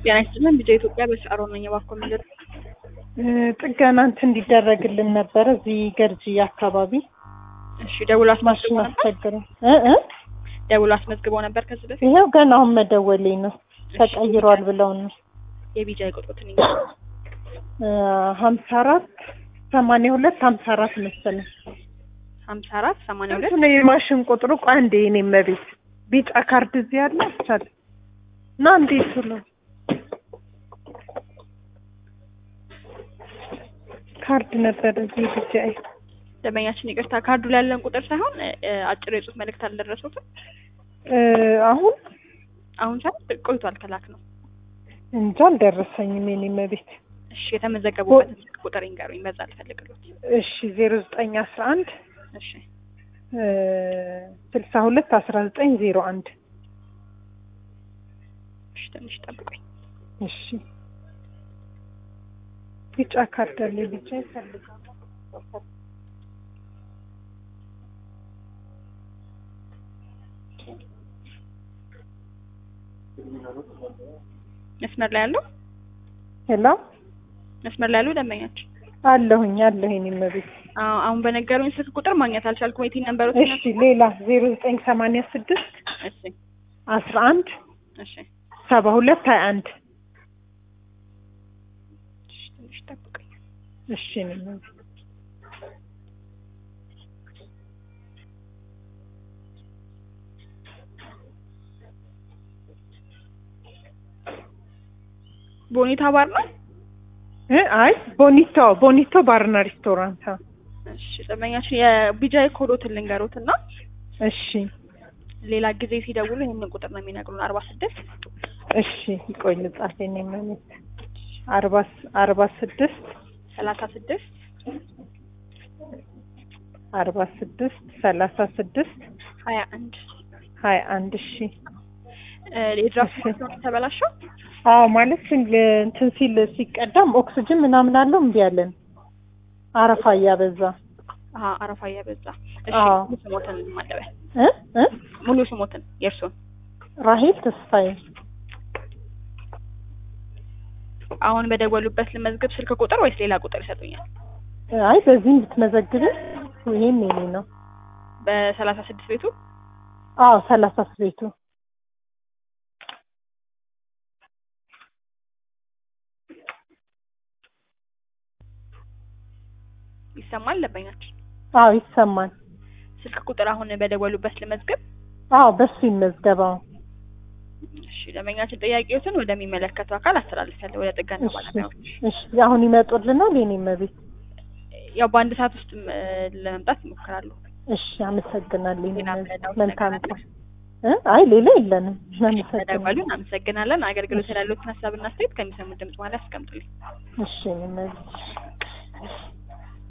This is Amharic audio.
ጤና ይስጥልን ልጄ ኢትዮጵያ በሻሮ ነኝ። እባክዎ ምንድን ነው? ጥገና እንትን እንዲደረግልን ነበረ እዚህ ገርጂ አካባቢ እሺ ደውሎ አስመዝግቦ ማሽን ነበር? አስቸግሮ እ እ ደውሎ አስመዝግቦ ነበር ከዚህ በፊት? ይኸው ገና አሁን መደወሌ ነው ተቀይሯል ብለውን ነው የቢጃ ቁጥሮትን ሀምሳ አራት ሰማንያ ሁለት ሀምሳ አራት መሰለኝ ሀምሳ አራት ሰማንያ ሁለት እሱ ነው የማሽን ቁጥሩ ቆይ አንዴ የኔ መቤት ቢጫ ካርድ እዚህ ያለ አቻለ እና እንዴት ነው ካርድ ነበር እዚህ ቢጫ ደንበኛችን ይቅርታ ካርዱ ላይ ያለን ቁጥር ሳይሆን እ፣ አጭር የጽሁፍ መልእክት አልደረሱትም። አሁን አሁን ሳይሆን ቆይቷል ከላክ ነው። እንጃ አልደረሰኝም የኔ መቤት እሺ የተመዘገቡበትን ስልክ ቁጥር ይንገሩኝ፣ በዛ ልፈልግሎት። እሺ ዜሮ ዘጠኝ አስራ አንድ እሺ ስልሳ ሁለት አስራ ዘጠኝ ዜሮ አንድ እሺ ትንሽ ጠብቁኝ። እሺ ቢጫ ካርድ አለ ቢጫ ይፈልጋል መስመር ላይ ያለው ሄሎ መስመር ላይ ያለው ደንበኛችን አለሁኝ አለሁ የኔ መቤት አዎ፣ አሁን በነገሩኝ ስልክ ቁጥር ማግኘት አልቻልኩም። የቲን ነንበሮት እሺ ሌላ ዜሮ ዘጠኝ ሰማንያ ስድስት እሺ አስራ አንድ እሺ ሰባ ሁለት ሀያ አንድ እሺ ትንሽ ጠብቁኝ። እሺ የኔ መቤት ቦኒታ ባር ነው። እ አይ ቦኒቶ ቦኒቶ ባርና ሬስቶራንት አዎ። እሺ ደንበኛችን የቢጃይ ኮዶትን ልንገሩት እና እሺ ሌላ ጊዜ ሲደውሉ ይህንን ቁጥር ነው የሚነግሩን አርባ ስድስት እሺ ይቆይ ልጻፍ የኔ መቤት አርባ ስ- አርባ ስድስት ሰላሳ ስድስት አርባ ስድስት ሰላሳ ስድስት ሀያ አንድ ሀያ አንድ እሺ የድራፍት ማሽኖች ተበላሸው። አዎ ማለት ስል- እንትን ሲል ሲቀዳም ኦክስጅን ምናምን አለው እምቢ አለን አረፋ እያበዛ አሀ አረፋ እያበዛ። እሺ አዎ። ሙሉ ስሞትን ማለበያ እ እ ሙሉ ስሞትን የእርሱን ራሄል ተስፋዬ አሁን በደወሉበት ልመዝግብ ስልክ ቁጥር ወይስ ሌላ ቁጥር ይሰጡኛል? አይ በዚህም ብትመዘግብ ይሄም የኔ ነው በሰላሳ ስድስት ቤቱ አዎ ሰላሳ ቤቱ ይሰማል ደንበኛችን። አዎ ይሰማል ስልክ ቁጥር አሁን በደወሉበት ልመዝግብ። አዎ በሱ ይመዝገባው እሺ ደንበኛችን ጥያቄዎትን ወደሚመለከተው አካል አስተላልፋለሁ፣ ወደ ጥገና እሺ ባለሙያዎች። እሺ አሁን ይመጡልናል የኔ መቤት ያው በአንድ ሰዓት ውስጥ እ፣ ለመምጣት ይሞክራሉ። እሺ አመሰግናለሁ የኔ ሌላ መቤት ምረዳዎት መልካም ነገር ቀን እ አይ ሌላ የለንም ተደወሉ። አመሰግናለሁ እናመሰግናለን። አገልግሎት ያሉትን ሀሳብና አስተያየት ከሚሰሙት ድምጽ ማለት ያስቀምጡልኝ። እሺ የኔ መቤት